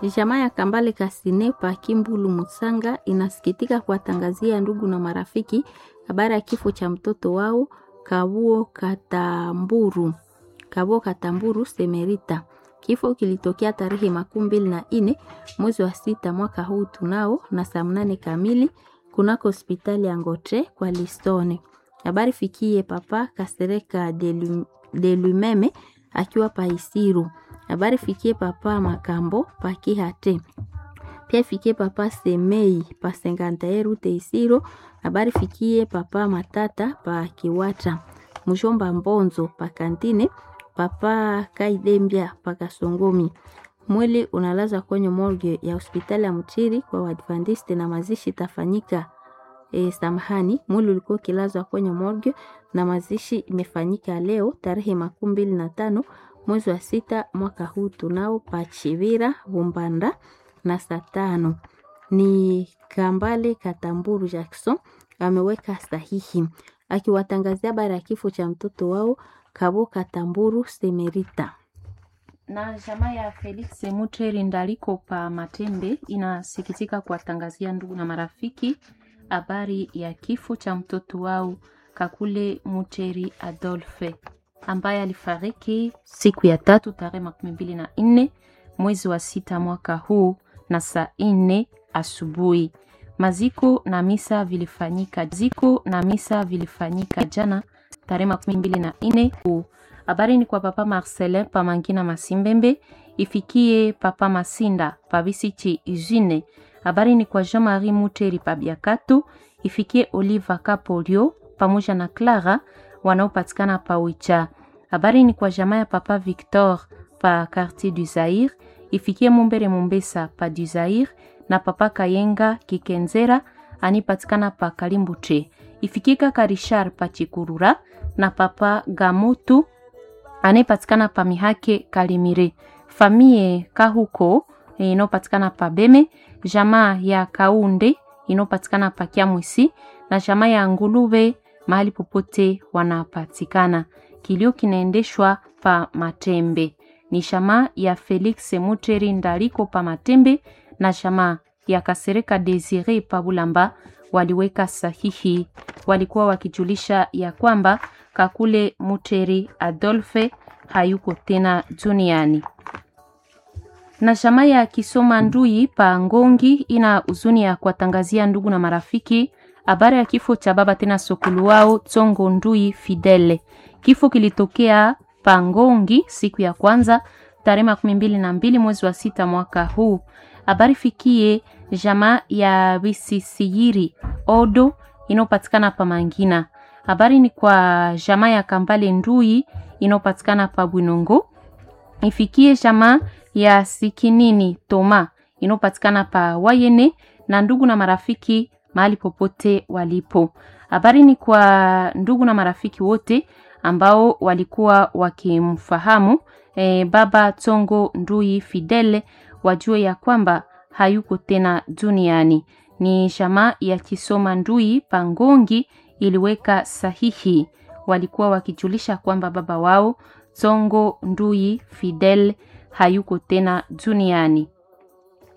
Jamaa ya Kambale Kasine pa Kimbulu Musanga inasikitika kuwatangazia ndugu na marafiki habari ya kifo cha mtoto wao Kabuo Katamburu. Kabuo Katamburu Semerita. Kifo kilitokea tarehe makumi mbili na nne mwezi wa sita mwaka huu tunao na saa mnane kamili kunako hospitali ya Ngotre kwa Listone. Habari fikie papa Kasereka de Lumeme akiwa pa Isiru. Habari fikie papa Makambo pa Kihate. Pia fikie papa Semei pa Sengantaeru Teisiro. Habari fikie papa Matata pa Kiwata. Mshomba Mbonzo pa Kantine. Papa Kaidembia pa Kasongomi. Mwili unalazwa kwenye morgue ya hospitali ya Mchiri kwa Waadventiste na mazishi tafanyika E, samahani, mwili ulikuwa ukilazwa kwenye morgue na mazishi imefanyika leo tarehe makumi mbili na tano mwezi wa sita mwaka huu tunao Pachivira Bumbanda na saa tano. Ni Kambale Katamburu Jackson ameweka sahihi akiwatangazia habari ya kifo cha mtoto wao Kabo Katamburu Semerita na jamaa ya Felix Muteri Ndaliko pa Matembe inasikitika kuwatangazia ndugu na marafiki habari ya kifo cha mtoto wao Kakule Muteri Adolphe ambaye alifariki siku ya tatu tarehe makumi mbili na nne mwezi wa sita mwaka huu na saa nne asubuhi. Maziko na misa vilifanyika ziko na misa vilifanyika jana tarehe makumi mbili na nne huu. Habari ni kwa papa Marcelin pa Mangina Masimbembe, ifikie papa Masinda pa Bisichi Izine. Habari ni kwa Jean-Marie Muteri pa Biakato, ifikie Oliva Kapolio pamoja na Clara wanaopatikana pa Wicha. Habari ni kwa jamaa ya papa Victor pa Quartier du Zaire, ifikie Mumbere Mumbesa pa du Zaire na papa Kayenga Kikenzera anipatikana pa Kalimbuche. Ifikie kaka Richard pa Chikurura na papa Gamutu anayepatikana pa Mihake Kalimire. Famie Kahuko inayopatikana pa Beme, jamaa ya Kaunde inayopatikana pa Kiamwisi na jamaa ya Ngulube mahali popote wanapatikana. Kilio kinaendeshwa pa Matembe. Ni jamaa ya Felix Muteri Ndaliko pa Matembe na jamaa ya Kasereka Desire pa Bulamba waliweka sahihi, walikuwa wakijulisha ya kwamba Kakule Muteri Adolphe hayuko tena duniani. Na jamaa ya Kisoma Ndui pa Ngongi ina huzuni ya kuwatangazia ndugu na marafiki habari ya kifo cha baba tena sokulu wao Tsongo Ndui Fidele. Kifo kilitokea pa Ngongi siku ya kwanza tarehe makumi mbili na mbili mwezi wa sita mwaka huu. Habari fikie jamaa ya Bisisiyiri Odo inayopatikana pa Mangina. Habari ni kwa jamaa ya Kambale Ndui inayopatikana pa Bwinongo. Ifikie jamaa ya Sikinini Toma inayopatikana pa Wayene na ndugu na marafiki mahali popote walipo. Habari ni kwa ndugu na marafiki wote ambao walikuwa wakimfahamu e, baba Tsongo Ndui Fidele wajue ya kwamba hayuko tena duniani. Ni jamaa ya Kisoma Ndui Pangongi iliweka sahihi, walikuwa wakijulisha kwamba baba wao Tsongo Ndui Fidel hayuko tena duniani.